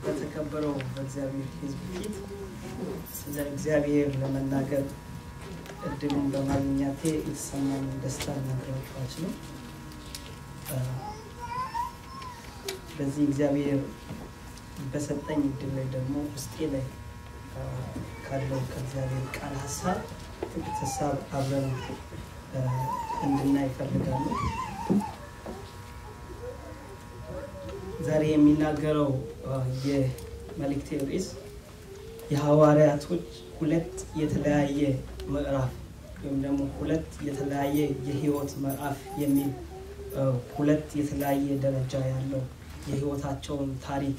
በተከበረው በእግዚአብሔር ሕዝብ ፊት ስለ እግዚአብሔር ለመናገር እድሉን በማግኘቴ የተሰማኝ ደስታ ልነግራችሁ አልችልም። በዚህ እግዚአብሔር በሰጠኝ እድል ላይ ደግሞ ውስጤ ላይ ካለው ከእግዚአብሔር ቃል ሀሳብ ጥቂት ሀሳብ አብረን እንድናይ ይፈልጋሉ። ዛሬ የሚናገረው የመልእክቴ ርዕስ የሐዋርያቶች ሁለት የተለያየ ምዕራፍ ወይም ደግሞ ሁለት የተለያየ የህይወት ምዕራፍ የሚል ሁለት የተለያየ ደረጃ ያለው የህይወታቸውን ታሪክ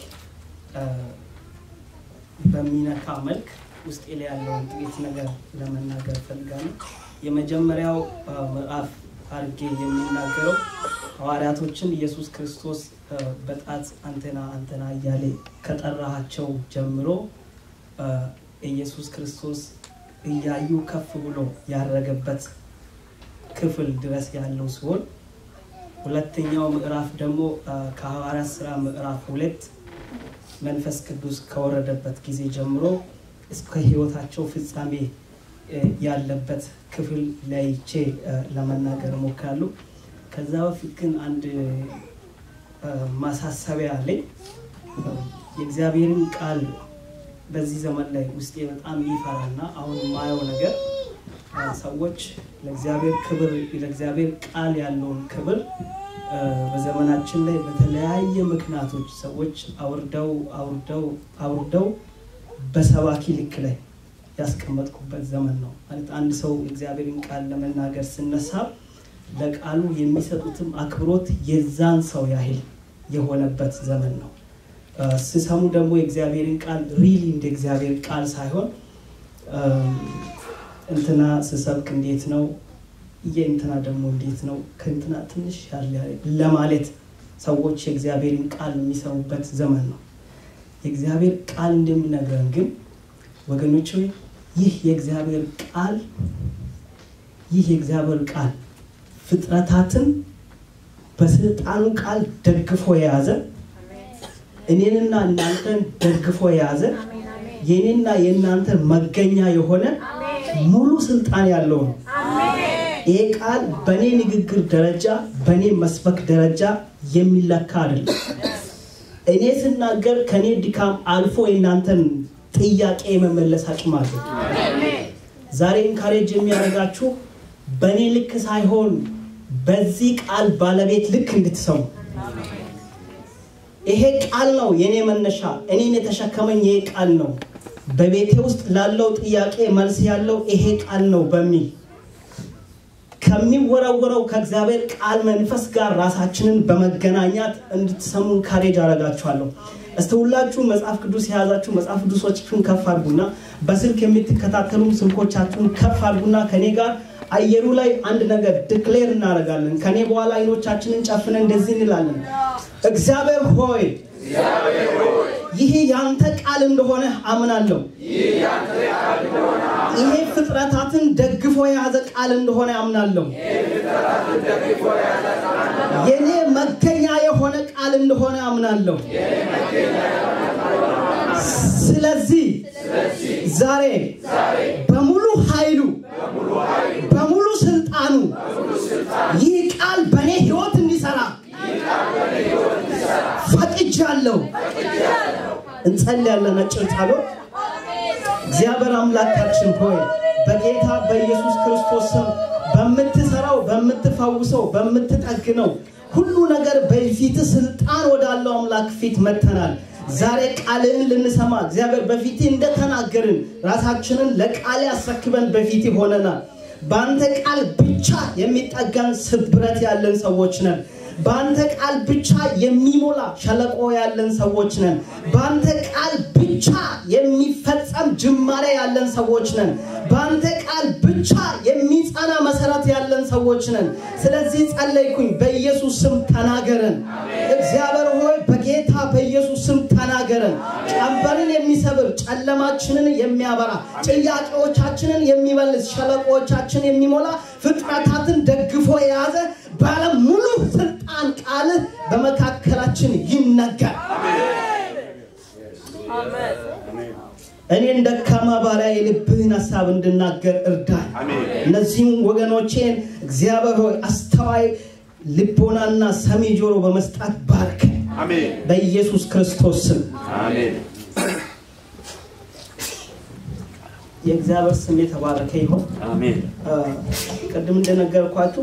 በሚነካ መልክ ውስጤ ላይ ያለውን ጥቂት ነገር ለመናገር እፈልጋለሁ። የመጀመሪያው ምዕራፍ አድርጌ የሚናገረው ሐዋርያቶችን ኢየሱስ ክርስቶስ በጣት አንተና አንተና እያለ ከጠራሃቸው ጀምሮ ኢየሱስ ክርስቶስ እያዩ ከፍ ብሎ ያረገበት ክፍል ድረስ ያለው ሲሆን ሁለተኛው ምዕራፍ ደግሞ ከሐዋርያት ስራ ምዕራፍ ሁለት መንፈስ ቅዱስ ከወረደበት ጊዜ ጀምሮ እስከ ህይወታቸው ፍጻሜ ያለበት ክፍል ለይቼ ለመናገር እሞክራለሁ። ከዛ በፊት ግን አንድ ማሳሰቢያ አለኝ። የእግዚአብሔርን ቃል በዚህ ዘመን ላይ ውስጤ በጣም የሚፈራና አሁን የማየው ነገር ሰዎች ለእግዚአብሔር ክብር ለእግዚአብሔር ቃል ያለውን ክብር በዘመናችን ላይ በተለያየ ምክንያቶች ሰዎች አውርደው አውርደው አውርደው በሰባኪ ልክ ላይ ያስቀመጥኩበት ዘመን ነው። ማለት አንድ ሰው የእግዚአብሔርን ቃል ለመናገር ስነሳ ለቃሉ የሚሰጡትም አክብሮት የዛን ሰው ያህል የሆነበት ዘመን ነው። ስሰሙ ደግሞ የእግዚአብሔርን ቃል ሪሊ እንደ እግዚአብሔር ቃል ሳይሆን እንትና ስሰብክ እንዴት ነው የእንትና ደግሞ እንዴት ነው ከእንትና ትንሽ ያለ ለማለት ሰዎች የእግዚአብሔርን ቃል የሚሰሙበት ዘመን ነው። የእግዚአብሔር ቃል እንደሚነግረን ግን ወገኖች ሆይ ይህ የእግዚአብሔር ቃል ይህ የእግዚአብሔር ቃል ፍጥረታትን በስልጣኑ ቃል ደግፎ የያዘ እኔንና እናንተን ደግፎ የያዘ የኔና የእናንተ መገኛ የሆነ ሙሉ ስልጣን ያለው ነው። ይሄ ቃል በእኔ ንግግር ደረጃ በእኔ መስበክ ደረጃ የሚለካ አይደለም። እኔ ስናገር ከእኔ ድካም አልፎ የእናንተን ጥያቄ የመመለስ አቅም አለ። ዛሬ ኢንካሬጅ የሚያደርጋችሁ በእኔ ልክ ሳይሆን በዚህ ቃል ባለቤት ልክ እንድትሰሙ ይሄ ቃል ነው የኔ መነሻ፣ እኔን የተሸከመኝ ይሄ ቃል ነው። በቤቴ ውስጥ ላለው ጥያቄ መልስ ያለው ይሄ ቃል ነው በሚል ከሚወረወረው ከእግዚአብሔር ቃል መንፈስ ጋር ራሳችንን በመገናኛት እንድትሰሙ ካሬጅ አረጋችኋለሁ። እስቲ ሁላችሁ መጽሐፍ ቅዱስ የያዛችሁ መጽሐፍ ቅዱሶቻችሁን ከፍ አድርጉና በስልክ የምትከታተሉ ስልኮቻችሁን ከፍ አድርጉና ከኔ ጋር አየሩ ላይ አንድ ነገር ድክሌር እናደርጋለን። ከኔ በኋላ አይኖቻችንን ጨፍነን እንደዚህ እንላለን። እግዚአብሔር ሆይ ይህ ያንተ ቃል እንደሆነ አምናለሁ። ይሄ ፍጥረታትን ደግፎ የያዘ ቃል እንደሆነ አምናለሁ። የኔ መገኛ የሆነ ቃል እንደሆነ አምናለሁ። ስለዚህ ዛሬ በሙሉ ኃይሉ በሙሉ ስልጣኑ ይህ ቃል በእኔ ህይወት እንዲሰራ ፈቅጃለሁ። እንጸልያለን። አጭር ጸሎት። እግዚአብሔር አምላካችን ሆይ በጌታ በኢየሱስ ክርስቶስ ስም በምትሰራው፣ በምትፈውሰው፣ በምትጠግነው ሁሉ ነገር በፊት ስልጣን ወዳለው አምላክ ፊት መተናል። ዛሬ ቃልህን ልንሰማ እግዚአብሔር በፊት እንደተናገርን ራሳችንን ለቃል ያስረክበን በፊት ሆነናል። በአንተ ቃል ብቻ የሚጠጋን ስብረት ያለን ሰዎች ነን። በአንተ ቃል ብቻ የሚሞላ ሸለቆ ያለን ሰዎች ነን። በአንተ ቃል ብቻ የሚፈጸም ጅማሬ ያለን ሰዎች ነን። በአንተ ቃል ብቻ የሚጸና መሰረት ያለን ሰዎች ነን። ስለዚህ ጸለይኩኝ፣ በኢየሱስ ስም ተናገረን። እግዚአብሔር ሆይ በጌታ በኢየሱስ ስም ተናገረን። ቀንበርን የሚሰብር ጨለማችንን የሚያበራ ጥያቄዎቻችንን የሚመልስ ሸለቆዎቻችን የሚሞላ ፍጥረታትን ደግፎ የያዘ ባለ ሙሉ ስልጣን ቃልህ በመካከላችን ይነገር። እኔን ደካማ ባሪያ የልብህን ሀሳብ እንድናገር እርዳኝ። እነዚህም ወገኖቼን እግዚአብሔር ሆይ አስተዋይ ልቦናና ሰሚ ጆሮ በመስጣት ባርክ። በኢየሱስ ክርስቶስ ስም የእግዚአብሔር ስም የተባረከ ይሆን። አሜን። ቅድም እንደነገርኳችሁ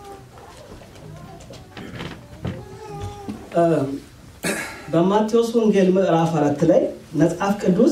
በማቴዎስ ወንጌል ምዕራፍ አራት ላይ መጽሐፍ ቅዱስ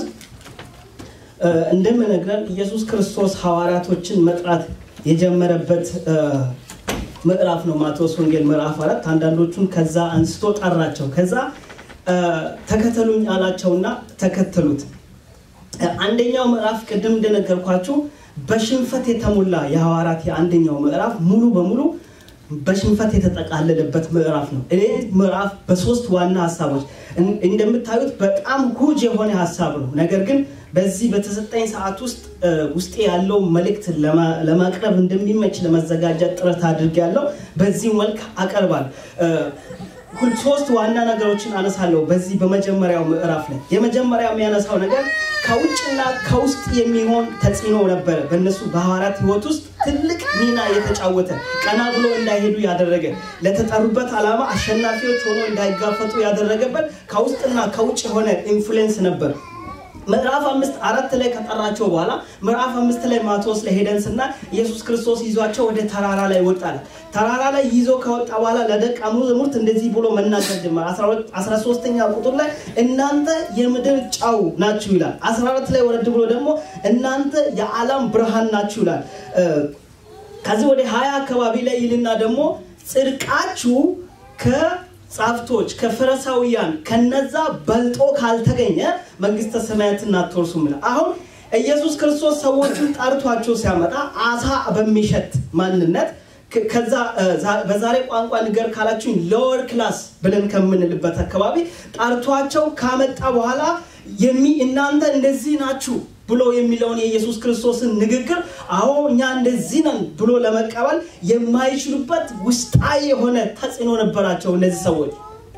እንደምነግረን ኢየሱስ ክርስቶስ ሐዋርያቶችን መጥራት የጀመረበት ምዕራፍ ነው። ማቴዎስ ወንጌል ምዕራፍ አራት አንዳንዶቹን ከዛ አንስቶ ጠራቸው። ከዛ ተከተሉኝ አላቸውና ተከተሉት። አንደኛው ምዕራፍ ቅድም እንደነገርኳችሁ በሽንፈት የተሞላ የሐዋርያት የአንደኛው ምዕራፍ ሙሉ በሙሉ በሽንፈት የተጠቃለለበት ምዕራፍ ነው። ይህ ምዕራፍ በሶስት ዋና ሀሳቦች እንደምታዩት በጣም ሁጅ የሆነ ሀሳብ ነው። ነገር ግን በዚህ በተሰጠኝ ሰዓት ውስጥ ውስጤ ያለው መልእክት ለማቅረብ እንደሚመች ለመዘጋጀት ጥረት አድርጌያለሁ። በዚህ መልክ አቀርባል። ሶስት ዋና ነገሮችን አነሳለሁ በዚህ በመጀመሪያው ምዕራፍ ላይ። የመጀመሪያ የሚያነሳው ነገር ከውጭና ከውስጥ የሚሆን ተጽዕኖ ነበረ። በእነሱ በሐዋርያት ህይወት ውስጥ ትልቅ ሚና የተጫወተ ቀና ብሎ እንዳይሄዱ ያደረገ ለተጠሩበት ዓላማ አሸናፊዎች ሆኖ እንዳይጋፈጡ ያደረገበት ከውስጥና ከውጭ የሆነ ኢንፍሉዌንስ ነበር። ምዕራፍ አምስት አራት ላይ ከጠራቸው በኋላ ምዕራፍ አምስት ላይ ማቴዎስ ላይ ሄደን ስና ኢየሱስ ክርስቶስ ይዟቸው ወደ ተራራ ላይ ወጣል። ተራራ ላይ ይዞ ከወጣ በኋላ ለደቀ መዛሙርት እንደዚህ ብሎ መናገር ጀመረ። አስራ ሶስተኛ ቁጥር ላይ እናንተ የምድር ጨው ናችሁ ይላል። አስራ አራት ላይ ወረድ ብሎ ደግሞ እናንተ የዓለም ብርሃን ናችሁ ይላል። ከዚህ ወደ ሀያ አካባቢ ላይ ይልና ደግሞ ጽድቃችሁ ከጻፍቶች ከፈሪሳውያን ከነዛ በልጦ ካልተገኘ መንግስተ ሰማያትን አትወርሱም ይላል። አሁን ኢየሱስ ክርስቶስ ሰዎችን ጠርቷቸው ሲያመጣ አሳ በሚሸት ማንነት ከዛ በዛሬ ቋንቋ ንገር ካላችሁኝ ሎወር ክላስ ብለን ከምንልበት አካባቢ ጠርቷቸው ካመጣ በኋላ የሚ እናንተ እንደዚህ ናችሁ ብሎ የሚለውን የኢየሱስ ክርስቶስን ንግግር አዎ እኛ እንደዚህ ነን ብሎ ለመቀበል የማይችሉበት ውስጣዊ የሆነ ተጽዕኖ ነበራቸው እነዚህ ሰዎች።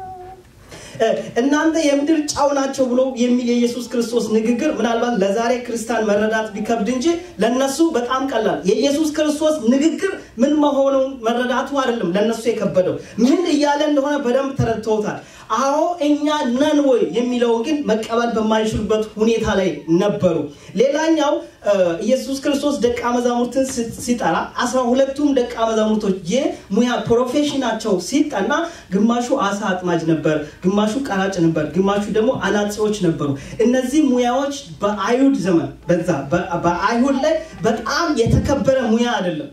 እናንተ የምድር ጨው ናቸው ብሎ የሚል የኢየሱስ ክርስቶስ ንግግር ምናልባት ለዛሬ ክርስቲያን መረዳት ቢከብድ እንጂ ለነሱ በጣም ቀላል። የኢየሱስ ክርስቶስ ንግግር ምን መሆኑን መረዳቱ አይደለም ለነሱ የከበደው፣ ምን እያለ እንደሆነ በደንብ ተረድተውታል። አዎ እኛ ነን ወይ የሚለውን ግን መቀበል በማይችሉበት ሁኔታ ላይ ነበሩ። ሌላኛው ኢየሱስ ክርስቶስ ደቀ መዛሙርትን ሲጠራ አስራ ሁለቱም ደቀ መዛሙርቶች የሙያ ፕሮፌሽናቸው ሲጠና ግማሹ አሳ አጥማጅ ነበር፣ ግማሹ ቀራጭ ነበር፣ ግማሹ ደግሞ አናጺዎች ነበሩ። እነዚህ ሙያዎች በአይሁድ ዘመን በዛ በአይሁድ ላይ በጣም የተከበረ ሙያ አይደለም።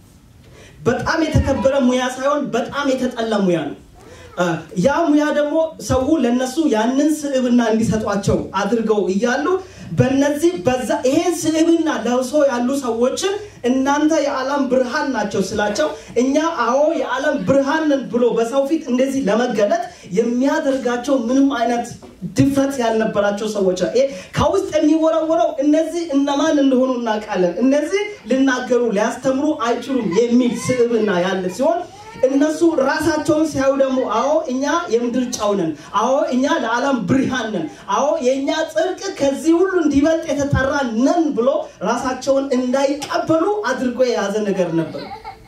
በጣም የተከበረ ሙያ ሳይሆን በጣም የተጠላ ሙያ ነው። ያ ሙያ ደግሞ ሰው ለነሱ ያንን ስዕብና እንዲሰጧቸው አድርገው እያሉ በነዚህ በዛ ይሄን ስዕብና ለብሶ ያሉ ሰዎችን እናንተ የዓለም ብርሃን ናቸው ስላቸው እኛ አዎ የዓለም ብርሃንን ብሎ በሰው ፊት እንደዚህ ለመገለጥ የሚያደርጋቸው ምንም አይነት ድፍረት ያልነበራቸው ሰዎች ከውስጥ የሚወረወረው እነዚህ እነማን እንደሆኑ እናውቃለን፣ እነዚህ ልናገሩ ሊያስተምሩ አይችሉም የሚል ስዕብና ያለ ሲሆን እነሱ ራሳቸውን ሲያዩ ደግሞ አዎ እኛ የምድር ጨው ነን፣ አዎ እኛ ለዓለም ብርሃን ነን፣ አዎ የእኛ ጽድቅ ከዚህ ሁሉ እንዲበልጥ የተጠራ ነን ብሎ ራሳቸውን እንዳይቀበሉ አድርጎ የያዘ ነገር ነበር።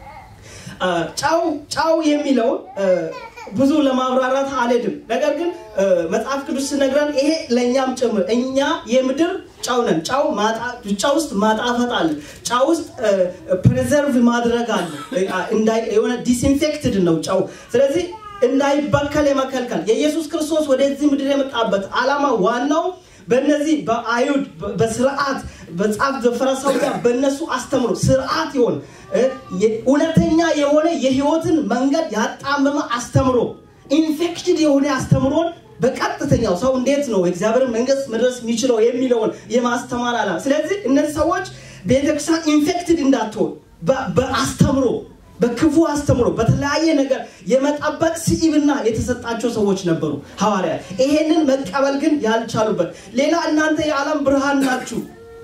ጨው ጨው የሚለው ብዙ ለማብራራት አልሄድም። ነገር ግን መጽሐፍ ቅዱስ ሲነግረን ይሄ ለእኛም ጭምር እኛ የምድር ጨው ነን። ጨው ውስጥ ማጣፈጥ አለ። ጨው ውስጥ ፕሬዘርቭ ማድረግ አለ። የሆነ ዲስኢንፌክትድ ነው ጨው። ስለዚህ እንዳይበከል የመከልከል የኢየሱስ ክርስቶስ ወደዚህ ምድር የመጣበት ዓላማ ዋናው በእነዚህ በአይሁድ በስርዓት በጻፍ በፈሪሳውያን በእነሱ አስተምሮ ስርዓት ይሆን እውነተኛ የሆነ የህይወትን መንገድ ያጣመመ አስተምሮ ኢንፌክትድ የሆነ አስተምሮን በቀጥተኛው ሰው እንዴት ነው የእግዚአብሔር መንግስት መድረስ የሚችለው የሚለውን የማስተማር አላ ስለዚህ እነዚህ ሰዎች ቤተክርስቲያን ኢንፌክትድ እንዳትሆን በአስተምሮ በክፉ አስተምሮ በተለያየ ነገር የመጠበቅ ስኢብና የተሰጣቸው ሰዎች ነበሩ ሐዋርያ ይሄንን መቀበል ግን ያልቻሉበት ሌላ እናንተ የዓለም ብርሃን ናችሁ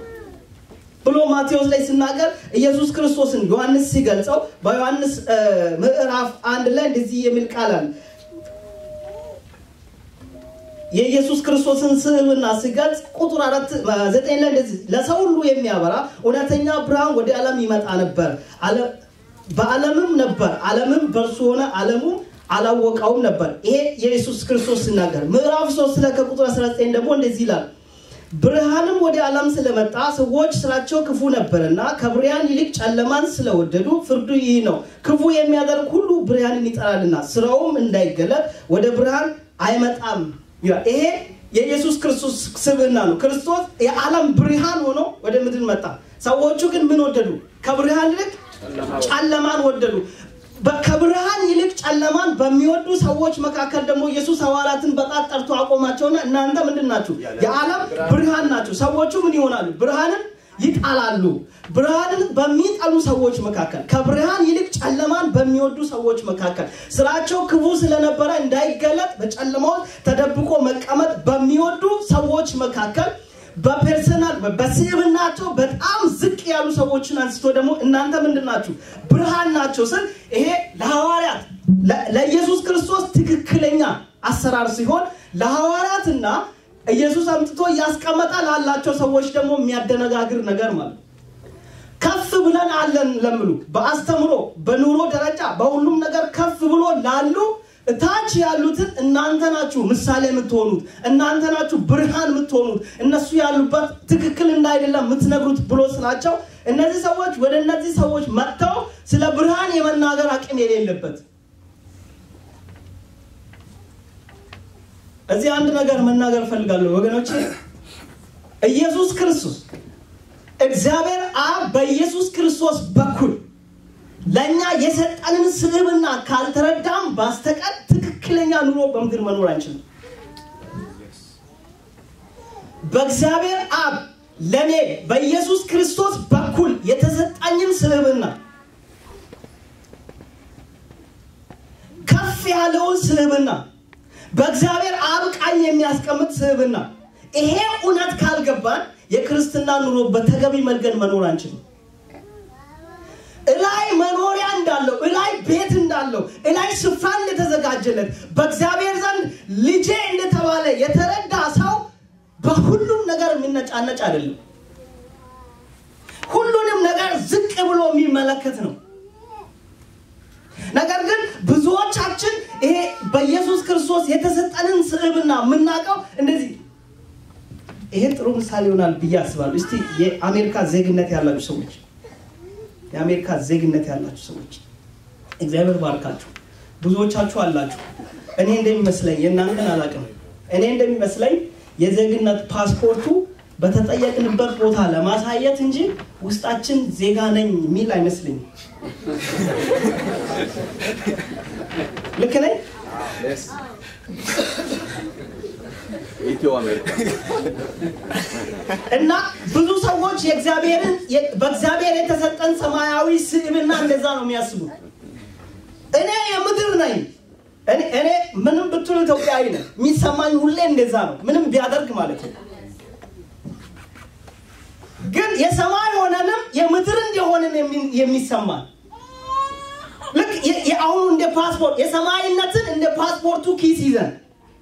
ብሎ ማቴዎስ ላይ ሲናገር ኢየሱስ ክርስቶስን ዮሐንስ ሲገልጸው በዮሐንስ ምዕራፍ አንድ ላይ እንደዚህ የሚል ቃል አለ የኢየሱስ ክርስቶስን ስዕልና ሲገልጽ ቁጥር አራት ዘጠኝ ላይ እንደዚህ ለሰው ሁሉ የሚያበራ እውነተኛ ብርሃን ወደ ዓለም ይመጣ ነበር በዓለምም ነበር ዓለምም በእርሱ ሆነ ዓለሙም አላወቀውም ነበር ይሄ የኢየሱስ ክርስቶስ ሲናገር ምዕራፍ 3 ላይ ከቁጥር 19 ደግሞ እንደዚህ ይላል ብርሃንም ወደ ዓለም ስለመጣ ሰዎች ስራቸው ክፉ ነበርና ከብርሃን ይልቅ ጨለማን ስለወደዱ ፍርዱ ይህ ነው ክፉ የሚያደርግ ሁሉ ብርሃንን ይጠላልና ስራውም እንዳይገለጥ ወደ ብርሃን አይመጣም ይላል ይሄ የኢየሱስ ክርስቶስ ስብዕና ነው ክርስቶስ የዓለም ብርሃን ሆኖ ወደ ምድር መጣ ሰዎቹ ግን ምን ወደዱ ከብርሃን ይልቅ ጨለማን ወደዱ ከብርሃን ይልቅ ጨለማን በሚወዱ ሰዎች መካከል ደግሞ ኢየሱስ ሐዋርያትን በጣት ጠርቶ አቆማቸውና እናንተ ምንድን ናችሁ የዓለም ብርሃን ናችሁ ሰዎቹ ምን ይሆናሉ ብርሃንን ይጣላሉ ብርሃንን በሚጠሉ ሰዎች መካከል ከብርሃን ይልቅ ጨለማን በሚወዱ ሰዎች መካከል ስራቸው ክፉ ስለነበረ እንዳይገለጥ በጨለማው ተደብቆ መቀመጥ በሚወዱ ሰዎች መካከል በፐርሰናል በስብናቸው በጣም ዝቅ ያሉ ሰዎችን አንስቶ ደግሞ እናንተ ምንድን ናችሁ ብርሃን ናቸው ስል ይሄ ለሐዋርያት ለኢየሱስ ክርስቶስ ትክክለኛ አሰራር ሲሆን ለሐዋርያትና ኢየሱስ አምጥቶ እያስቀመጠ ላላቸው ሰዎች ደግሞ የሚያደነጋግር ነገር ማለት ከፍ ብለን አለን ለምሉ በአስተምሮ በኑሮ ደረጃ በሁሉም ነገር ከፍ ብሎ ላሉ እታች ያሉትን እናንተ ናችሁ ምሳሌ የምትሆኑት እናንተ ናችሁ ብርሃን የምትሆኑት እነሱ ያሉበት ትክክል እንዳይደለም የምትነግሩት ብሎ ስላቸው እነዚህ ሰዎች ወደ እነዚህ ሰዎች መጥተው ስለ ብርሃን የመናገር አቅም የሌለበት እዚህ አንድ ነገር መናገር ፈልጋለሁ ወገኖች ኢየሱስ ክርስቶስ እግዚአብሔር አብ በኢየሱስ ክርስቶስ በኩል ለእኛ የሰጠንን ስብዕና ካልተረዳም ባስተቀር ትክክለኛ ኑሮ በምድር መኖር አንችልም በእግዚአብሔር አብ ለእኔ በኢየሱስ ክርስቶስ በኩል የተሰጣኝን ስብዕና ከፍ ያለውን ስብዕና በእግዚአብሔር አብ ቃኝ የሚያስቀምጥ ስብዕና ይሄ እውነት ካልገባን የክርስትና ኑሮ በተገቢ መንገድ መኖር አንችልም እላይ መኖሪያ እንዳለው እላይ ቤት እንዳለው እላይ ስፍራ እንደተዘጋጀለት በእግዚአብሔር ዘንድ ልጄ እንደተባለ የተረዳ ሰው በሁሉም ነገር የሚነጫነጭ አይደለም ሁሉንም ነገር ዝቅ ብሎ የሚመለከት ነው ነገር ግን ብዙዎቻችን ይሄ በኢየሱስ ክርስቶስ የተሰጠንን ስዕብና የምናውቀው እንደዚህ ይሄ ጥሩ ምሳሌ ይሆናል ብዬ አስባለሁ እስቲ የአሜሪካ ዜግነት ያላችሁ ሰዎች የአሜሪካ ዜግነት ያላችሁ ሰዎች እግዚአብሔር ባርካችሁ ብዙዎቻችሁ አላችሁ እኔ እንደሚመስለኝ የእናንተን አላቅም እኔ እንደሚመስለኝ የዜግነት ፓስፖርቱ በተጠየቅንበት ቦታ ለማሳየት እንጂ ውስጣችን ዜጋ ነኝ የሚል አይመስለኝም ልክ ነኝ ኢትዮ አሜሪካ እና ብዙ ሰዎች የእግዚአብሔርን በእግዚአብሔር የተሰጠን ሰማያዊ ስዕብና እንደዛ ነው የሚያስቡት እኔ የምድር ነኝ እኔ ምንም ብትሉ ኢትዮጵያዊ ነኝ የሚሰማኝ ሁሌ እንደዛ ነው ምንም ቢያደርግ ማለት ነው ግን የሰማይ ሆነንም የምድር እንደሆንን የሚሰማን ልክ የአሁኑ እንደ ፓስፖርት የሰማይነትን እንደ ፓስፖርቱ ኪስ ይዘን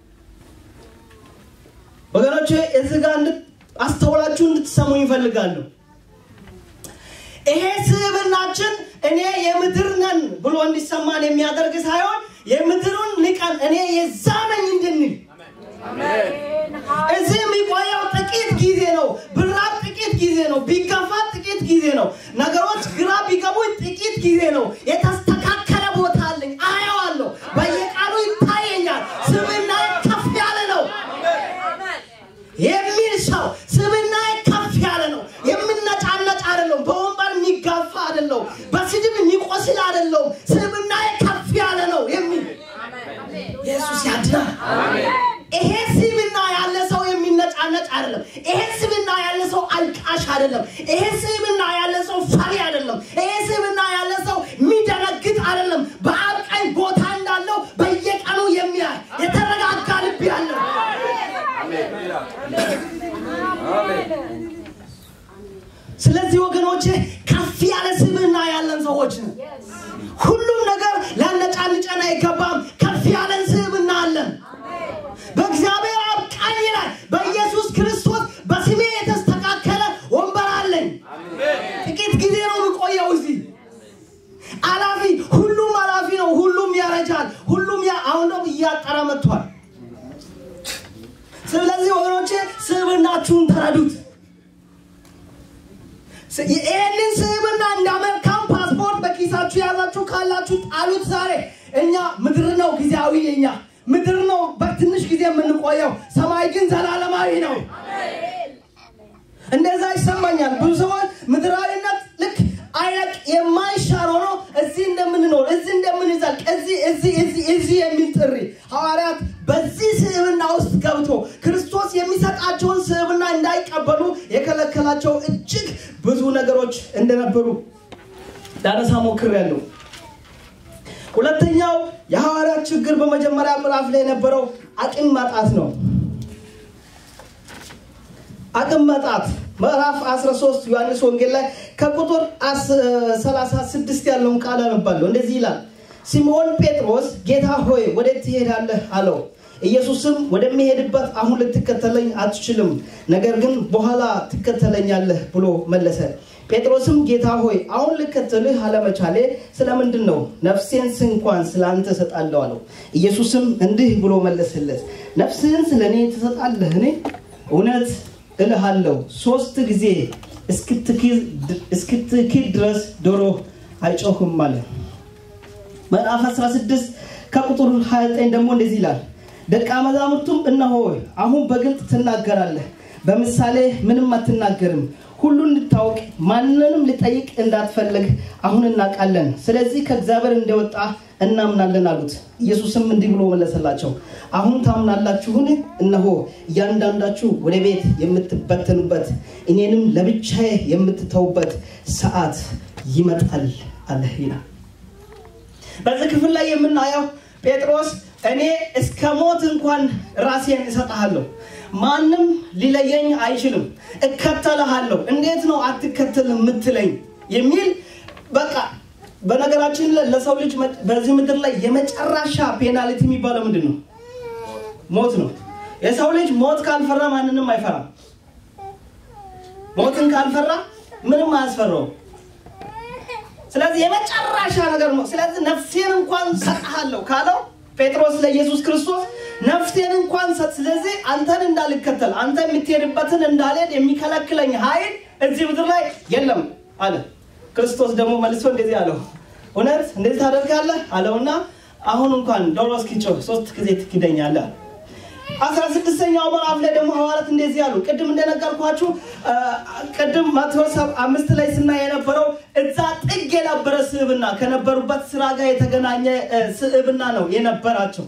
ወገኖች እዚህ ጋር አስተውላችሁ እንድትሰሙ ይፈልጋሉ ይሄ ስብናችን እኔ የምድር ነን ብሎ እንዲሰማን የሚያደርግ ሳይሆን የምድሩን ንቀን እኔ የዛ ነኝ እንድንል እዚህ የሚቆየው ጥቂት ጊዜ ነው ብራብ ጥቂት ጊዜ ነው ቢገፋ ጥቂት ጊዜ ነው ነገሮች ግራ ቢገቡ ጥቂት ጊዜ ነው የተስተካከለ ቦታ አለኝ አየዋለሁ በየቃሉ ይታየኛል ስብና ከፍ ያለ ነው የሚል ሰው ስብና ከፍ ያለ ነው የምነጫነጭ አይደለም በወንበር የሚጋፋ አይደለም በስድብ የሚቆስል አይደለም ስብና ከፍ ያለ ነው የሚል ኢየሱስ ያድናል ይሄ ስብና ያለ ሰው የሚነጫነጭ አይደለም ይሄ ስብና ያለ ሰው አልቃሽ አይደለም ይሄ ስብና ያለ ሰው ፈሪ አይደለም ይሄ ስብና ያለ ሰው የሚደነግጥ አይደለም በአብ ቀኝ ቦታ እንዳለው በየቀኑ የሚያይ የተረጋጋ ልብ ያለው ስለዚህ ወገኖች ከፍ ያለ ስብና ያለን ሰዎች ነው ሁሉም ነገር ሊያነጫንጨን አይገባም ከፍ ያለን ስብና አለን በእግዚአብሔር አብ ስብዕናችሁን ተረዱት። ይህንን ስብዕና እንደ መልካም ፓስፖርት በኪሳችሁ የያዛችሁ ካላችሁ ጣሉት። ዛሬ እኛ ምድር ነው ጊዜያዊ፣ የኛ ምድር ነው በትንሽ ጊዜ የምንቆየው፣ ሰማይ ግን ዘላለማዊ ነው። እንደዛ ይሰማኛል። ብዙ ሰዎች ምድራዊነት ልክ አይነት የማይሻር ሆኖ እዚህ እንደምንኖር እዚህ እንደምንዘልቅ እዚህ እዚህ እዚህ እዚህ የሚል ጥሪ ሐዋርያት በዚህ ስብዕና ውስጥ ገብቶ ክርስቶስ የሚሰጣቸውን ስብዕና እንዳይቀበሉ የከለከላቸው እጅግ ብዙ ነገሮች እንደነበሩ ላነሳ ሞክሬያለሁ። ሁለተኛው የሐዋርያት ችግር በመጀመሪያ ምዕራፍ ላይ የነበረው አቅም ማጣት ነው። አቅም ማጣት ምዕራፍ 13 ዮሐንስ ወንጌል ላይ ከቁጥር 36 ያለውን ቃል አነባለሁ። እንደዚህ ይላል፣ ሲምዖን ጴጥሮስ ጌታ ሆይ ወዴት ትሄዳለህ አለው። ኢየሱስም ወደሚሄድበት አሁን ልትከተለኝ አትችልም፣ ነገር ግን በኋላ ትከተለኛለህ ብሎ መለሰ። ጴጥሮስም ጌታ ሆይ አሁን ልከተልህ አለመቻሌ ስለምንድን ነው? ነፍሴን እንኳን ስለ አንተ እሰጣለሁ አለው። ኢየሱስም እንዲህ ብሎ መለሰለት፣ ነፍስህን ስለ እኔ ትሰጣለህን? እውነት እልሃለሁ ሶስት ጊዜ እስክትክድ ድረስ ዶሮ አይጮህም አለ። ምዕራፍ 16 ከቁጥር 29 ደግሞ እንደዚህ ይላል፣ ደቀ መዛሙርቱም እነሆ አሁን በግልጥ ትናገራለህ፣ በምሳሌ ምንም አትናገርም። ሁሉን እንድታውቅ ማንንም ልጠይቅ እንዳትፈልግ አሁን እናውቃለን። ስለዚህ ከእግዚአብሔር እንደወጣ እናምናለን አሉት። ኢየሱስም እንዲህ ብሎ መለሰላቸው፣ አሁን ታምናላችሁን? እነሆ እያንዳንዳችሁ ወደ ቤት የምትበተኑበት እኔንም ለብቻዬ የምትተውበት ሰዓት ይመጣል አለ ይላል። በዚህ ክፍል ላይ የምናየው ጴጥሮስ እኔ እስከ ሞት እንኳን ራሴን እሰጥሃለሁ፣ ማንም ሊለየኝ አይችልም፣ እከተልሃለሁ። እንዴት ነው አትከተል የምትለኝ የሚል በቃ በነገራችን ላይ ለሰው ልጅ በዚህ ምድር ላይ የመጨረሻ ፔናልቲ የሚባለው ምንድን ነው? ሞት ነው። የሰው ልጅ ሞት ካልፈራ ማንንም አይፈራም። ሞትን ካልፈራ ምንም አያስፈራውም። ስለዚህ የመጨረሻ ነገር ነው። ስለዚህ ነፍሴን እንኳን ሰጥሃለሁ ካለው ጴጥሮስ ለኢየሱስ ክርስቶስ ነፍሴን እንኳን ሰጥ፣ ስለዚህ አንተን እንዳልከተል አንተ የምትሄድበትን እንዳልሄድ የሚከለክለኝ ኃይል እዚህ ምድር ላይ የለም አለ። ክርስቶስ ደግሞ መልሶ እንደዚህ አለው፣ እውነት እንደዚህ ታደርጋለህ አለውና አሁን እንኳን ዶሮ እስኪጮህ ሶስት ጊዜ ትክደኛለህ። አስራ ስድስተኛው ምዕራፍ ላይ ደግሞ ሐዋርያት እንደዚህ አሉ። ቅድም እንደነገርኳችሁ ቅድም ማቴዎስ አምስት ላይ ስናይ የነበረው እዛ ጥግ የነበረ ስዕብና ከነበሩበት ስራ ጋር የተገናኘ ስዕብና ነው የነበራቸው።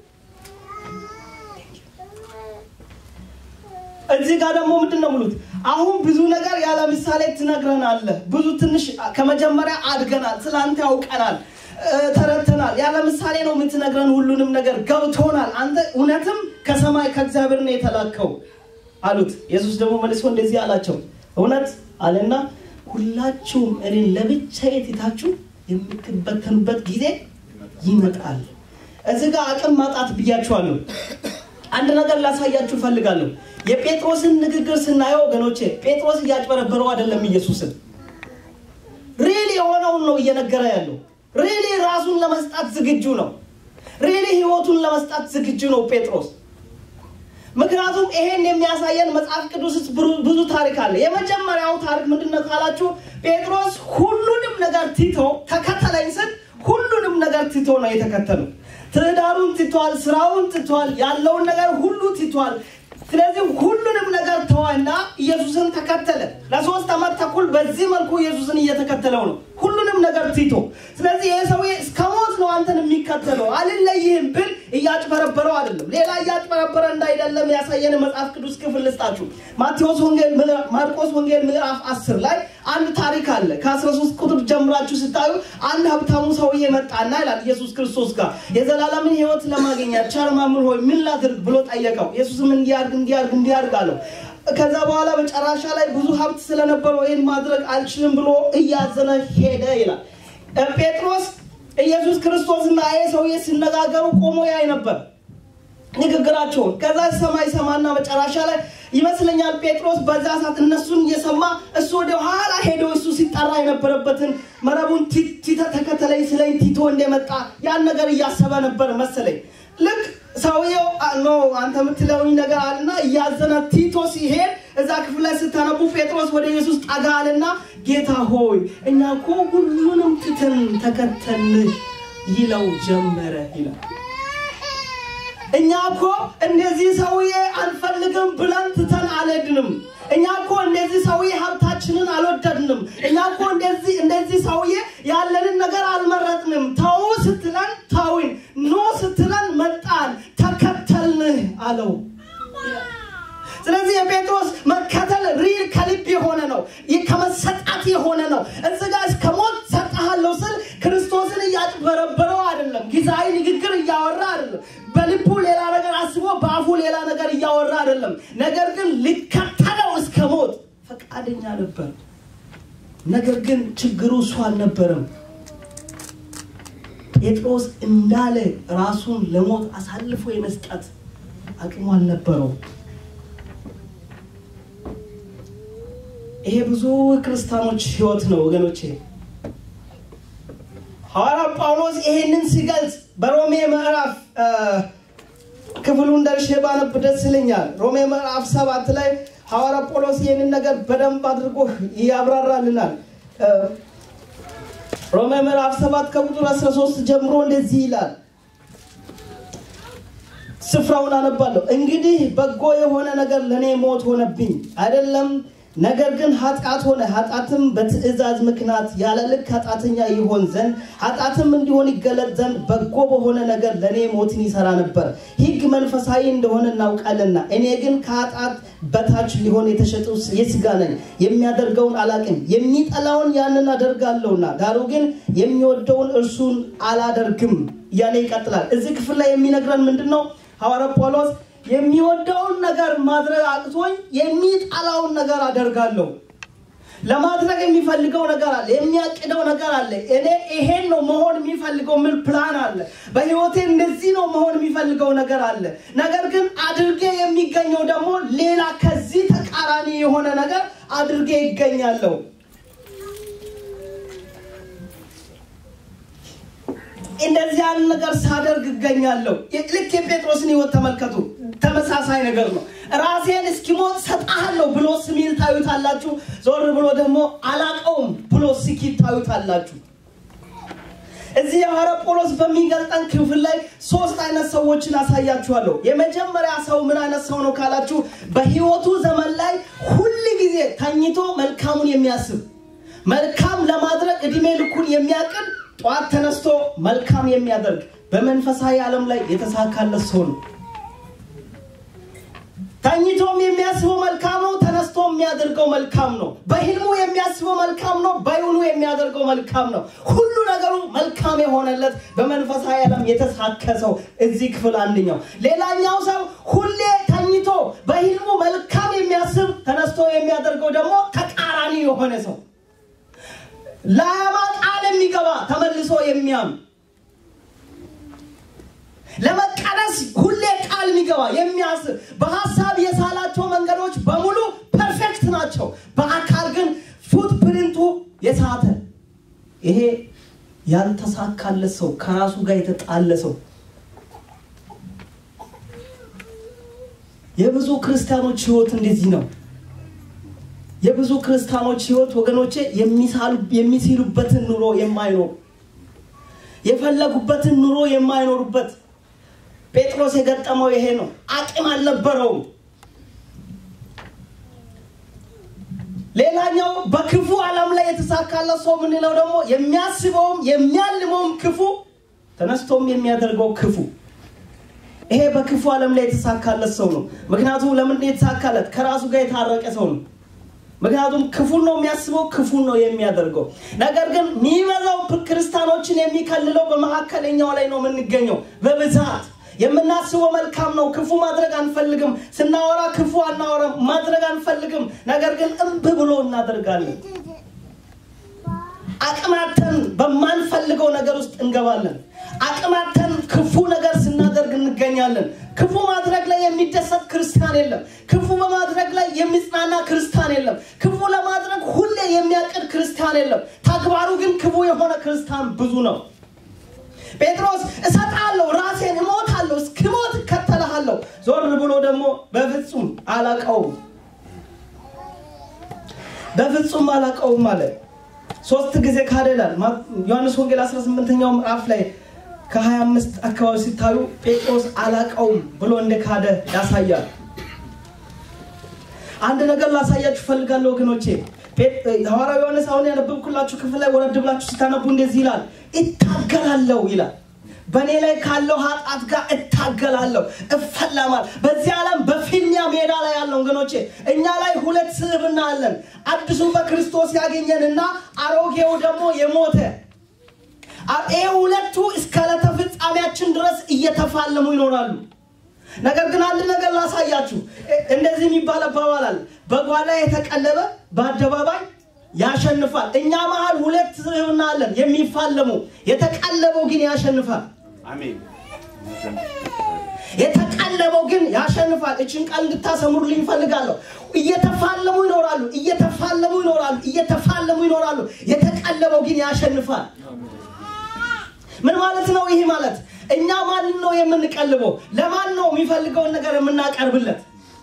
እዚህ ጋር ደግሞ ምንድን ነው ምሉት? አሁን ብዙ ነገር ያለ ምሳሌ ትነግረናለህ። ብዙ ትንሽ ከመጀመሪያ አድገናል፣ ስለአንተ ያውቀናል፣ ተረድተናል። ያለ ምሳሌ ነው የምትነግረን፣ ሁሉንም ነገር ገብቶናል። አንተ እውነትም ከሰማይ ከእግዚአብሔር ነው የተላከው አሉት። ኢየሱስ ደግሞ መልሶ እንደዚህ አላቸው፣ እውነት አለና ሁላችሁም እኔን ለብቻዬ ትታችሁ የምትበተኑበት ጊዜ ይመጣል። እዚህ ጋር አቅም ማጣት ብያችኋለሁ። አንድ ነገር ላሳያችሁ ፈልጋለሁ። የጴጥሮስን ንግግር ስናየው ወገኖቼ ጴጥሮስ እያጭበረበረው አይደለም ኢየሱስን ሪሊ የሆነውን ነው እየነገረ ያለው ሪሊ ራሱን ለመስጣት ዝግጁ ነው ሪሊ ህይወቱን ለመስጣት ዝግጁ ነው ጴጥሮስ ምክንያቱም ይሄን የሚያሳየን መጽሐፍ ቅዱስ ውስጥ ብዙ ታሪክ አለ የመጀመሪያው ታሪክ ምንድነው ካላችሁ ጴጥሮስ ሁሉንም ነገር ትቶ ተከተለኝ ስል ሁሉንም ነገር ትቶ ነው የተከተለው ትዳሩን ትቷል ስራውን ትቷል ያለውን ነገር ሁሉ ትቷል ስለዚህ ሁሉንም ነገር ተዋና ኢየሱስን ተከተለ ለሶስት ዓመት ተኩል በዚህ መልኩ ኢየሱስን እየተከተለው ነው ሁሉንም ነገር ትቶ ስለዚህ ይህ ሰውዬ እስከ ሞት ነው አንተን የሚከተለው አልለይህም ብል እያጭበረበረው አይደለም ሌላ እያጭበረበረ እንዳይደለም ያሳየን መጽሐፍ ቅዱስ ክፍል ልስጣችሁ ማቴዎስ ወንጌል ማርቆስ ወንጌል ምዕራፍ 10 ላይ አንድ ታሪክ አለ ከ13 ቁጥር ጀምራችሁ ስታዩ አንድ ሀብታሙ ሰውዬ መጣና ይላል ኢየሱስ ክርስቶስ ጋር የዘላለምን ህይወት ለማግኘት ቸር መምህር ሆይ ምን ላድርግ ብሎ ጠየቀው ኢየሱስም እንዲያርግ እንዲያርግ እንዲያርግ አለው ከዛ በኋላ መጨረሻ ላይ ብዙ ሀብት ስለነበረው ይህን ማድረግ አልችልም ብሎ እያዘነ ሄደ ይላል ጴጥሮስ ኢየሱስ ክርስቶስና ይሄ ሰውዬ ሲነጋገሩ ቆሞ ያይ ነበር ንግግራቸውን ከዛ ሰማይ ሰማና መጨረሻ ላይ ይመስለኛል ጴጥሮስ በዛ ሰዓት እነሱን እየሰማ እሱ ወደ ኋላ ሄዶ እሱ ሲጠራ የነበረበትን መረቡን ተከተለኝ ስለኝ ቲቶ እንደመጣ ያን ነገር እያሰበ ነበር መሰለኝ ልክ ሰውየው ኖ አንተ የምትለውኝ ነገር አለና እያዘነ ቲቶ ሲሄድ እዛ ክፍል ላይ ስታነቡ ጴጥሮስ ወደ ኢየሱስ ጠጋ አለና ጌታ ሆይ እኛ እኮ ሁሉንም ትተን ተከተልን ይለው ጀመረ ይላል። እኛ እኮ እንደዚህ ሰውዬ አንፈልግም ብለን ትተን አልሄድንም። እኛ እኮ እንደዚህ ሰውዬ ሀብታችንን አልወደድንም። እኛ እኮ እንደዚህ እንደዚህ ሰውዬ ያለንን ነገር አልመረጥንም። ተው ስትለን ተውን፣ ኖ ስትለን መጣን፣ ተከተልን አለው። ስለዚህ የጴጥሮስ መከተል ሪል ከልብ የሆነ ነው፣ ከመሰጣት የሆነ ነው። እዚህ ጋር እስከ ሞት ሰጠሃለሁ ስል ክርስቶስን እያጭበረበረው አይደለም፣ ጊዜያዊ ንግግር እያወራ አይደለም፣ በልቡ ሌላ ነገር አስቦ በአፉ ሌላ ነገር እያወራ አይደለም። ነገር ግን ሊከተለው እስከ ሞት ፈቃደኛ ነበር። ነገር ግን ችግሩ እሱ አልነበረም። ጴጥሮስ እንዳለ ራሱን ለሞት አሳልፎ የመስጠት አቅሙ አልነበረው። ይሄ ብዙ ክርስቲያኖች ህይወት ነው ወገኖቼ። ሐዋርያ ጳውሎስ ይሄንን ሲገልጽ በሮሜ ምዕራፍ ክፍሉን ደርሼ ባነብ ደስ ይለኛል። ሮሜ ምዕራፍ ሰባት ላይ ሐዋርያ ጳውሎስ ይህንን ነገር በደንብ አድርጎ ያብራራልናል። ሮሜ ምዕራፍ ሰባት ከቁጥር 13 ጀምሮ እንደዚህ ይላል። ስፍራውን አነባለሁ። እንግዲህ በጎ የሆነ ነገር ለእኔ ሞት ሆነብኝ አይደለም ነገር ግን ኃጢአት ሆነ። ኃጢአትም በትእዛዝ ምክንያት ያለ ልክ ኃጢአተኛ ይሆን ዘንድ ኃጢአትም እንዲሆን ይገለጥ ዘንድ በጎ በሆነ ነገር ለእኔ ሞትን ይሰራ ነበር። ሕግ መንፈሳዊ እንደሆነ እናውቃለና፣ እኔ ግን ከኃጢአት በታች ሊሆን የተሸጠ የሥጋ ነኝ። የሚያደርገውን አላቅም፣ የሚጠላውን ያንን አደርጋለሁና፣ ዳሩ ግን የሚወደውን እርሱን አላደርግም እያለ ይቀጥላል። እዚህ ክፍል ላይ የሚነግረን ምንድን ነው? ሐዋርያ ጳውሎስ የሚወደውን ነገር ማድረግ አቅቶኝ የሚጠላውን ነገር አደርጋለሁ። ለማድረግ የሚፈልገው ነገር አለ፣ የሚያቅደው ነገር አለ። እኔ ይሄን ነው መሆን የሚፈልገው ምን ፕላን አለ፣ በህይወቴ እንደዚህ ነው መሆን የሚፈልገው ነገር አለ። ነገር ግን አድርጌ የሚገኘው ደግሞ ሌላ ከዚህ ተቃራኒ የሆነ ነገር አድርጌ ይገኛለሁ። እንደዚህ ያለ ነገር ሳደርግ እገኛለሁ። ልክ የጴጥሮስን ህይወት ተመልከቱ። ተመሳሳይ ነገር ነው። ራሴን እስኪሞት ሰጣለሁ ብሎ ስሚል ታዩታላችሁ። ዞር ብሎ ደግሞ አላቀውም ብሎ ስኪት ታዩታላችሁ። እዚህ የሐዋርያ ጳውሎስ በሚገልጠን ክፍል ላይ ሶስት አይነት ሰዎችን አሳያችኋለሁ። የመጀመሪያ ሰው ምን አይነት ሰው ነው ካላችሁ፣ በህይወቱ ዘመን ላይ ሁል ጊዜ ተኝቶ መልካሙን የሚያስብ መልካም ለማድረግ እድሜ ልኩን የሚያቅድ ጠዋት ተነስቶ መልካም የሚያደርግ በመንፈሳዊ ዓለም ላይ የተሳካለት ሰው ነው። ተኝቶም የሚያስበው መልካም ነው። ተነስቶ የሚያደርገው መልካም ነው። በህልሙ የሚያስበው መልካም ነው። በይውኑ የሚያደርገው መልካም ነው። ሁሉ ነገሩ መልካም የሆነለት በመንፈሳዊ ዓለም የተሳካ ሰው እዚህ ክፍል አንደኛው። ሌላኛው ሰው ሁሌ ተኝቶ በህልሙ መልካም የሚያስብ ተነስቶ የሚያደርገው ደግሞ ተቃራኒ የሆነ ሰው ለአያማ ቃል የሚገባ ተመልሶ የሚያም ለመቀደስ ሁሌ ቃል የሚገባ የሚያስብ በሀሳብ የሳላቸው መንገዶች በሙሉ ፐርፌክት ናቸው። በአካል ግን ፉት ፕሪንቱ የሳተ ይሄ ያልተሳካለት ሰው ከራሱ ጋር የተጣለ ሰው የብዙ ክርስቲያኖች ህይወት እንደዚህ ነው። የብዙ ክርስቲያኖች ህይወት ወገኖቼ የሚሲሉበትን ኑሮ የማይኖሩ የፈለጉበትን ኑሮ የማይኖሩበት ጴጥሮስ የገጠመው ይሄ ነው። አቅም አልነበረውም። ሌላኛው በክፉ ዓለም ላይ የተሳካለት ሰው የምንለው ደግሞ የሚያስበውም የሚያልመውም ክፉ ተነስቶም የሚያደርገው ክፉ ይሄ በክፉ ዓለም ላይ የተሳካለት ሰው ነው። ምክንያቱም ለምንድን የተሳካለት? ከራሱ ጋር የታረቀ ሰው ነው። ምክንያቱም ክፉን ነው የሚያስበው፣ ክፉን ነው የሚያደርገው። ነገር ግን የሚበዛው ክርስቲያኖችን የሚከልለው በመካከለኛው ላይ ነው የምንገኘው በብዛት የምናስበው መልካም ነው። ክፉ ማድረግ አንፈልግም። ስናወራ ክፉ አናወራም፣ ማድረግ አንፈልግም። ነገር ግን እምብ ብሎ እናደርጋለን። አቅማተን በማንፈልገው ነገር ውስጥ እንገባለን። አቅማተን ክፉ ነገር ስናደርግ እንገኛለን። ክፉ ማድረግ ላይ የሚደሰት ክርስቲያን የለም። ክፉ በማድረግ ላይ የሚጽናና ክርስቲያን የለም። ክፉ ለማድረግ ሁሌ የሚያቅድ ክርስቲያን የለም። ተግባሩ ግን ክፉ የሆነ ክርስቲያን ብዙ ነው። ጴጥሮስ እሰጣለሁ፣ ራሴን እሞታለሁ እከተልሃለሁ፣ እስክሞት እከተልሃለሁ። ዞር ብሎ ደግሞ በፍጹም አላቀውም፣ በፍጹም አላቀውም አለ። ሶስት ጊዜ ካደላል። ዮሐንስ ወንጌል 18ኛው ምዕራፍ ላይ ከ25 አካባቢ ሲታዩ ጴጥሮስ አላቀውም ብሎ እንደካደ ያሳያል። አንድ ነገር ላሳያችሁ ፈልጋለሁ ወገኖቼ። ሐዋርያው ዮሐንስ አሁን ያነበብኩላችሁ ክፍል ላይ ወረድ ብላችሁ ስታነቡ እንደዚህ ይላል፣ እታገላለሁ ይላል። በእኔ ላይ ካለው ኃጢአት ጋር እታገላለሁ፣ እፈለማል። በዚህ ዓለም በፊልሚያ ሜዳ ላይ ያለው ወገኖቼ፣ እኛ ላይ ሁለት ስብዕና አለን። አዲሱ በክርስቶስ ያገኘንና አሮጌው ደግሞ የሞተ ይህ ሁለቱ እስከ ዕለተ ፍጻሜያችን ድረስ እየተፋለሙ ይኖራሉ። ነገር ግን አንድ ነገር ላሳያችሁ። እንደዚህ የሚባል አባባላል በጓዳ የተቀለበ በአደባባይ ያሸንፋል። እኛ መሀል ሁለት ስብዕና አለን የሚፋለሙ። የተቀለበው ግን ያሸንፋል። አሜን። የተቀለበው ግን ያሸንፋል። እችን ቃል እንድታሰምሩልኝ ይፈልጋለሁ። እየተፋለሙ ይኖራሉ፣ እየተፋለሙ ይኖራሉ፣ እየተፋለሙ ይኖራሉ። የተቀለበው ግን ያሸንፋል። ምን ማለት ነው? ይህ ማለት እኛ ማንን ነው የምንቀልበው? ለማን ነው የሚፈልገውን ነገር የምናቀርብለት?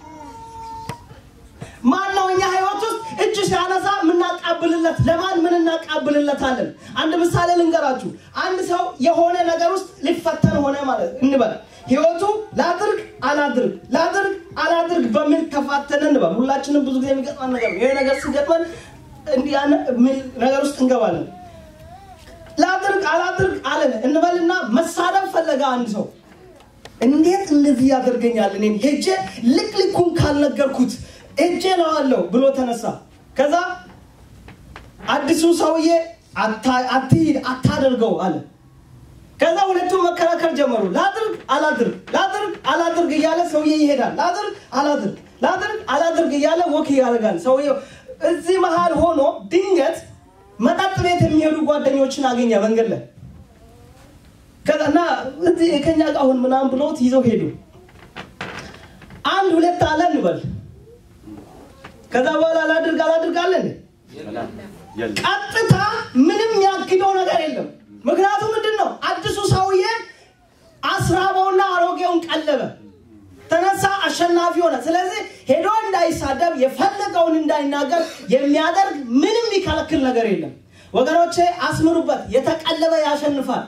ማን ነው እኛ ህይወት ውስጥ እጅ ሲያነሳ የምናቃብልለት? ለማን ምን እናቃብልለታለን? አንድ ምሳሌ ልንገራችሁ። አንድ ሰው የሆነ ነገር ውስጥ ሊፈተን ሆነ ማለት እንበል። ህይወቱ ላድርግ አላድርግ ላድርግ አላድርግ በሚል ተፋተነ እንበል። ሁላችንም ብዙ ጊዜ የሚገጥመን ነገር ነው። ይሄ ነገር ሲገጥመን እንዲህ ነገር ውስጥ እንገባለን። ላድርግ አላድርግ አለን እንበልና መሳደብ ፈለገ አንድ ሰው። እንዴት እንደዚህ ያደርገኛል? እኔን ሄጄ ልክ ልኩን ካልነገርኩት እጄ ለዋለሁ ብሎ ተነሳ። ከዛ አዲሱ ሰውዬ አትሂድ፣ አታደርገው አለ። ከዛ ሁለቱም መከራከር ጀመሩ። ላድርግ አላድርግ ላድርግ አላድርግ እያለ ሰውዬ ይሄዳል። ላድርግ አላድርግ ላድርግ አላድርግ እያለ ወክ ያደርጋል። ሰውዬው እዚህ መሃል ሆኖ ድንገት መጠጥ ቤት የሚሄዱ ጓደኞችን አገኘ መንገድ ላይ ከዛና እዚህ ከኛ ጋር አሁን ምናምን ብሎት ይዘው ሄዱ። አንድ ሁለት አለ እንበል። ከዛ በኋላ አላድርግ አላድርግ አለን። ቀጥታ ምንም ያግደው ነገር የለም። ምክንያቱም ምንድን ነው አዲሱ ሰውዬ አስራበውና አሮጌውን ቀለበ። ተነሳ፣ አሸናፊ ሆነ። ስለዚህ ሄዶ እንዳይሳደብ የፈለገውን እንዳይናገር የሚያደርግ ምንም የሚከለክል ነገር የለም። ወገኖቼ አስምሩበት። የተቀለበ ያሸንፋል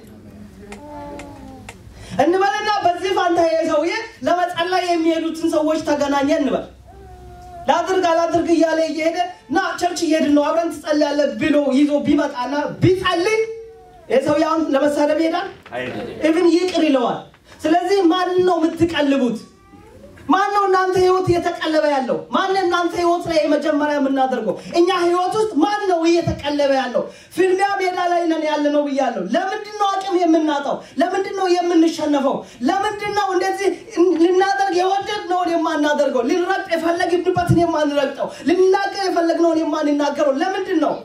እንበልና በዚህ ፋንታ ሰውዬ ለመጸለይ የሚሄዱትን ሰዎች ተገናኘ እንበል። ላድርግ አላድርግ እያለ እየሄደ ና ቸርች እየሄድን ነው አብረን ትጸልያለህ ብሎ ይዞ ቢመጣና ቢጸልይ የሰው አሁን ለመሳደብ ይሄዳል፣ ኢቭን ይቅር ይለዋል። ስለዚህ ማን ነው የምትቀልቡት? ማን ነው እናንተ ህይወት እየተቀለበ ያለው? ማን እናንተ ህይወት ላይ የመጀመሪያ የምናደርገው? እኛ ህይወት ውስጥ ማን ነው እየተቀለበ ያለው? ፍልሚያ ሜዳ ላይ ነን ያለ ነው ብያለሁ። ለምንድን ነው አቅም የምናጣው? ለምንድን ነው የምንሸነፈው? ለምንድን ነው እንደዚህ ልናደርግ የወደድነውን የማናደርገው? ልንረግጥ የፈለግንበትን የማንረግጠው? ልንናገር የፈለግነውን የማንናገረው? ለምንድን ነው?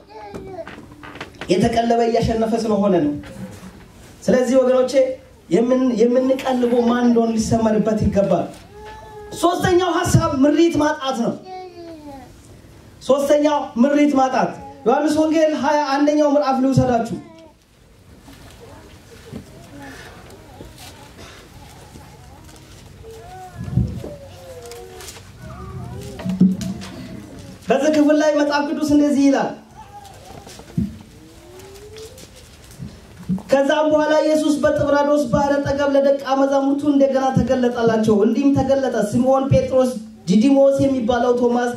የተቀለበ እያሸነፈ ስለሆነ ነው። ስለዚህ ወገኖቼ የምንቀልበው ማን እንደሆን ሊሰመርበት ይገባል። ሶስተኛው ሀሳብ ምሪት ማጣት ነው። ሶስተኛው ምሪት ማጣት ዮሐንስ ወንጌል ሀያ አንደኛው ምዕራፍ ልውሰዳችሁ። በዚህ ክፍል ላይ መጽሐፍ ቅዱስ እንደዚህ ይላል። ከዛም በኋላ ኢየሱስ በጥብራዶስ ባህር አጠገብ ለደቀ መዛሙርቱ እንደገና ተገለጠላቸው። እንዲህም ተገለጠ። ስምዖን ጴጥሮስ፣ ዲዲሞስ የሚባለው ቶማስ፣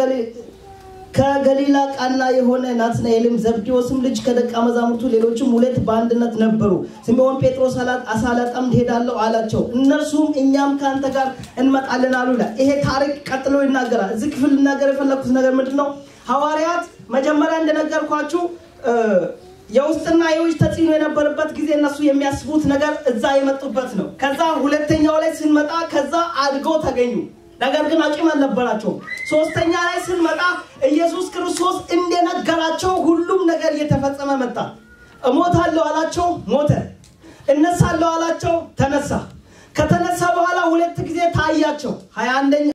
ከገሊላ ቃና የሆነ ናትናኤልም፣ ዘብዴዎስም ልጅ ከደቀ መዛሙርቱ ሌሎችም ሁለት በአንድነት ነበሩ። ስምዖን ጴጥሮስ አሳ ላጠምድ ሄዳለሁ አላቸው። እነርሱም እኛም ከአንተ ጋር እንመጣለን አሉ ይላል። ይሄ ታሪክ ቀጥሎ ይናገራል። እዚህ ክፍል ልናገር የፈለግኩት ነገር ምንድን ነው? ሐዋርያት መጀመሪያ እንደነገርኳችሁ የውስጥና የውጭ ተጽዕኖ የነበረበት ጊዜ እነሱ የሚያስቡት ነገር እዛ የመጡበት ነው። ከዛ ሁለተኛው ላይ ስንመጣ ከዛ አድገው ተገኙ። ነገር ግን አቅም አልነበራቸውም። ሶስተኛ ላይ ስንመጣ ኢየሱስ ክርስቶስ እንደነገራቸው ሁሉም ነገር እየተፈጸመ መጣ። እሞታለሁ አላቸው፣ ሞተ። እነሳለሁ አላቸው፣ ተነሳ። ከተነሳ በኋላ ሁለት ጊዜ ታያቸው። ሀያ አንደኛ